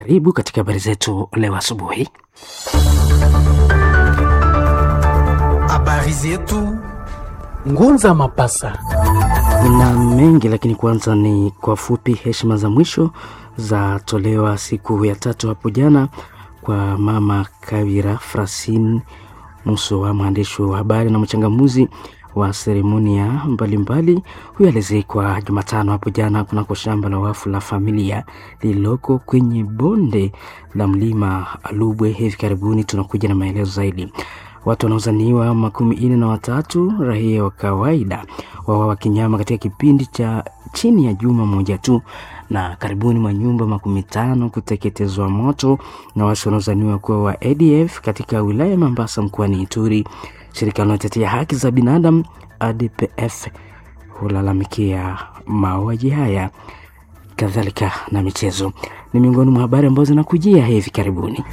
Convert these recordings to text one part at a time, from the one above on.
Karibu katika habari zetu leo asubuhi. Habari zetu Ngunza Mapasa. na mengi lakini kwanza ni kwa fupi. Heshima za mwisho zatolewa siku ya tatu hapo jana kwa mama Kawira Frasin Musowa, mwandishi wa habari na mchangamuzi wa seremonia mbalimbali. Huyo alizikwa Jumatano hapo jana kunako shamba la wafu la familia lililoko kwenye bonde la mlima Alubwe. Hivi karibuni tunakuja na maelezo zaidi. Watu wanaozaniwa makumi nne na watatu raia wa kawaida wawawa kinyama katika kipindi cha chini ya juma moja tu, na karibuni mwa nyumba makumi tano kuteketezwa moto na watu wanaozaniwa kuwa wa ADF katika wilaya ya Mambasa mkoani Ituri. Shirika linalotetea haki za binadamu ADPF hulalamikia mauaji haya. Kadhalika na michezo ni miongoni mwa habari ambazo zinakujia hivi karibuni.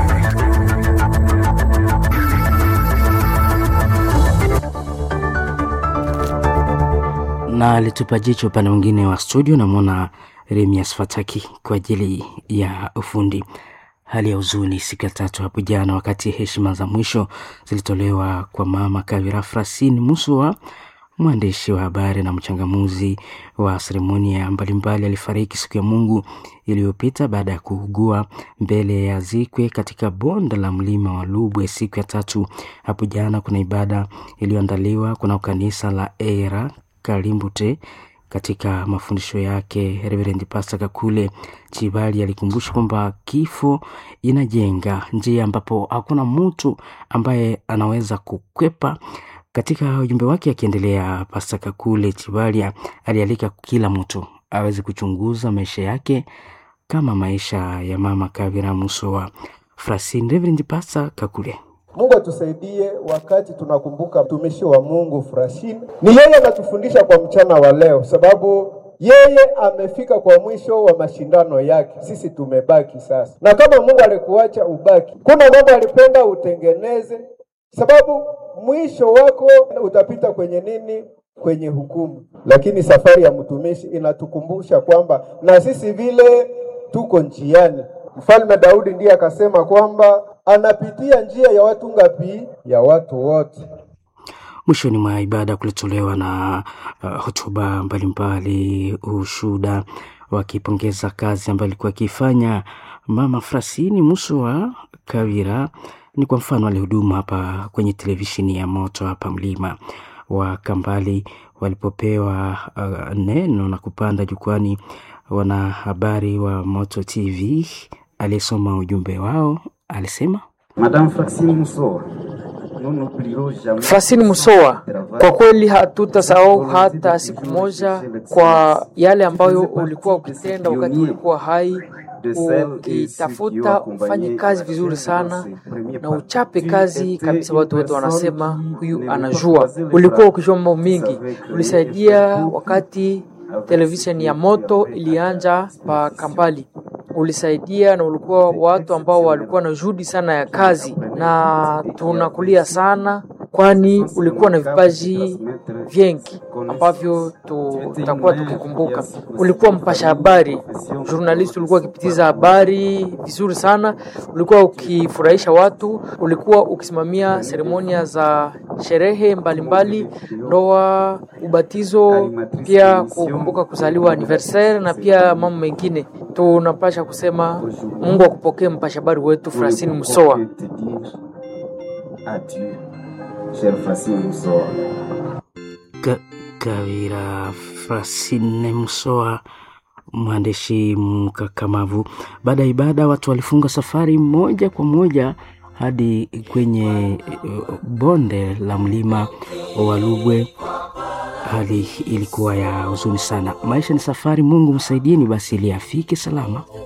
na alitupa jicho upande mwingine wa studio, namwona Remias Fataki kwa ajili ya ufundi. Hali ya huzuni siku ya tatu hapo jana, wakati heshima za mwisho zilitolewa kwa mama Kavira Frasin Musua, mwandishi wa habari na mchangamuzi wa seremonia mbalimbali. Alifariki siku ya Mungu iliyopita baada ya kuugua mbele ya zikwe katika bonde la mlima wa Lubwe siku ya tatu hapo jana. Kuna ibada iliyoandaliwa kuna kanisa la Era Kalimbute. Katika mafundisho yake, Reverend Pastor Kakule Chibali alikumbusha kwamba kifo inajenga njia ambapo hakuna mtu ambaye anaweza kukwepa. Katika ujumbe wake akiendelea, Pastor Kakule Chibali alialika kila mtu aweze kuchunguza maisha yake kama maisha ya mama Kavira Musowa Frasin. Reverend Pastor Kakule Mungu atusaidie wakati tunakumbuka mtumishi wa Mungu Frasin. Ni yeye anatufundisha kwa mchana wa leo, sababu yeye amefika kwa mwisho wa mashindano yake, sisi tumebaki sasa. Na kama Mungu alikuacha ubaki, kuna mambo alipenda utengeneze, sababu mwisho wako utapita kwenye nini? Kwenye hukumu. Lakini safari ya mtumishi inatukumbusha kwamba na sisi vile tuko njiani. Mfalme Daudi ndiye akasema kwamba anapitia njia ya watu ngapi? Ya watu wote. Mwishoni mwa ibada kulitolewa na uh, hotuba mbalimbali, ushuda wakipongeza kazi ambayo alikuwa akifanya mama Frasini Musowa Kawira. Ni kwa mfano alihudumu hapa kwenye televisheni ya moto hapa mlima wa Kambali walipopewa uh, neno na kupanda jukwani, wanahabari wa Moto TV aliyesoma ujumbe wao alisema Madame Fraxine Musowa Fasini Musowa, kwa kweli hatutasahau hata siku moja kwa yale ambayo ulikuwa ukitenda wakati ulikuwa hai, ukitafuta ufanye kazi vizuri sana na uchape kazi kabisa. Watu wote wanasema huyu anajua. Ulikuwa ukijua mambo mingi, ulisaidia wakati televisheni ya moto ilianja pa Kambali ulisaidia na ulikuwa watu ambao walikuwa na juhudi sana ya kazi, na tunakulia sana, kwani ulikuwa na vipaji vingi ambavyo tutakuwa tukikumbuka. Ulikuwa mpasha habari, journalist, ulikuwa ukipitiza habari vizuri sana, ulikuwa ukifurahisha watu, ulikuwa ukisimamia seremonia za sherehe mbalimbali, ndoa, ubatizo, pia kukumbuka kuzaliwa anniversaire na pia mambo mengine. Tunapasha kusema Mungu akupokee mpasha habari wetu Francine Musowa. Ka Kawira Frasine Musoa, mwandishi mkakamavu. Baada ya ibada, watu walifunga safari moja kwa moja hadi kwenye uh, bonde la mlima wa Lubwe. Hali ilikuwa ya huzuni sana. Maisha ni safari, Mungu msaidieni basi ili afike salama.